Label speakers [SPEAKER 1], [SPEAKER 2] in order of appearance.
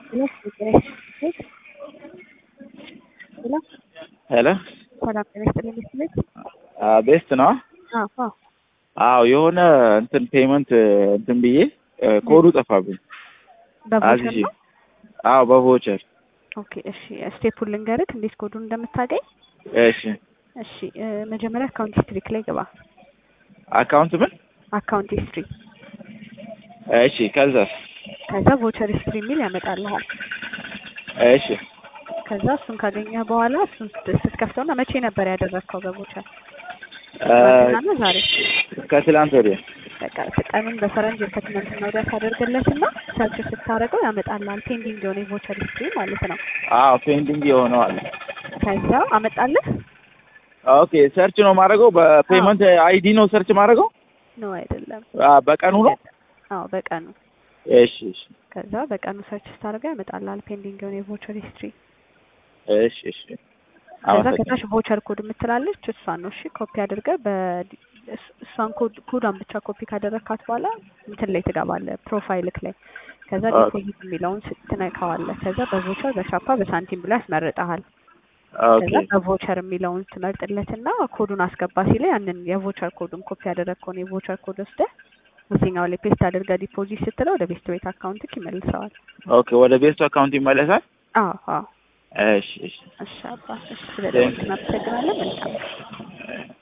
[SPEAKER 1] ሄሎ
[SPEAKER 2] ሰላም ጤና ይስጥልኝ ቤት
[SPEAKER 1] ቤስት ነው።
[SPEAKER 2] አዎ
[SPEAKER 1] አዎ የሆነ እንትን ፔመንት እንትን ብዬ ኮዱ ጠፋብኝ።
[SPEAKER 2] በቮቸር
[SPEAKER 1] አዝዤ
[SPEAKER 2] ነው።
[SPEAKER 1] አዎ በቮቸር
[SPEAKER 2] ኦኬ እሺ፣ ስቴፑን ልንገርህ እንዴት ኮዱን እንደምታገኝ።
[SPEAKER 1] እሺ
[SPEAKER 2] እሺ እ መጀመሪያ አካውንት ሂስትሪ ላይ ግባ።
[SPEAKER 1] አካውንት ምን
[SPEAKER 2] አካውንት ሂስትሪ
[SPEAKER 1] እሺ ከዛስ
[SPEAKER 2] ከዛ ቮቸር ሂስትሪ የሚል ያመጣልሃል።
[SPEAKER 1] እሺ
[SPEAKER 2] ከዛ እሱን ካገኘህ በኋላ እሱን ስት- ስትከፍተውና መቼ ነበር ያደረግከው በቮቸር
[SPEAKER 1] እ
[SPEAKER 2] ትናንትና ዛሬ
[SPEAKER 1] ከትላንት ወዲያ
[SPEAKER 2] በቃ ቀኑን በፈረንጅ ከትናንትና ወዲያ ታደርግለትና ሰርች ስታደርገው ያመጣልሃል። ፔንዲንግ የሆነ የቮቸር ሂስትሪ ማለት ነው።
[SPEAKER 1] አዎ ፔንዲንግ የሆነው አለ።
[SPEAKER 2] ከዛ አመጣልህ
[SPEAKER 1] ኦኬ ሰርች ነው ማድረገው በፔመንት አይዲ ነው ሰርች ማድረገው
[SPEAKER 2] ነው አይደለም?
[SPEAKER 1] አ፣ በቀኑ ነው።
[SPEAKER 2] አዎ በቀኑ
[SPEAKER 1] እሺ እሺ
[SPEAKER 2] ከዛ በቀኑ ሰርች ስታደርገው ያመጣልሃል ፔንዲንግ የሆነ የቮቸር ሂስትሪ።
[SPEAKER 1] እሺ እሺ
[SPEAKER 2] ከዛ
[SPEAKER 1] አመሰግናለሁ።
[SPEAKER 2] ከታች ቮቸር ኮድ የምትላለች እሷን ነው እሺ ኮፒ አድርገህ በ እስ- እሷን ኮድ ኮዷን ብቻ ኮፒ ካደረግካት በኋላ እንትን ላይ ትገባለህ ፕሮፋይልክ ላይ ከዛ
[SPEAKER 1] ኦኬ።
[SPEAKER 2] ዲፖዚት የሚለውን ስትነካዋለህ ከዛ በቮቸር በሻፓ በሳንቲም ብሎ ያስመርጠሃል
[SPEAKER 1] ኦኬ
[SPEAKER 2] ከዛ በቮቸር የሚለውን ትመርጥለትና ኮዱን አስገባ ሲል ያንን የቮቸር ኮዱን ኮፒ ያደረግከውን የቮቸር ኮድ ወስደህ እዚህኛው ላይ ፔስት አድርገህ ዲፖዚት ስትለው ወደ ቤስት ቤት አካውንትክ ይመልሰዋል
[SPEAKER 1] ኦኬ ወደ ቤስቱ አካውንት ይመለሳል።
[SPEAKER 2] አዎ አዎ
[SPEAKER 1] እሺ እሺ
[SPEAKER 2] እሺ አባ እሺ ስለደወልክ እናመሰግናለን መልካም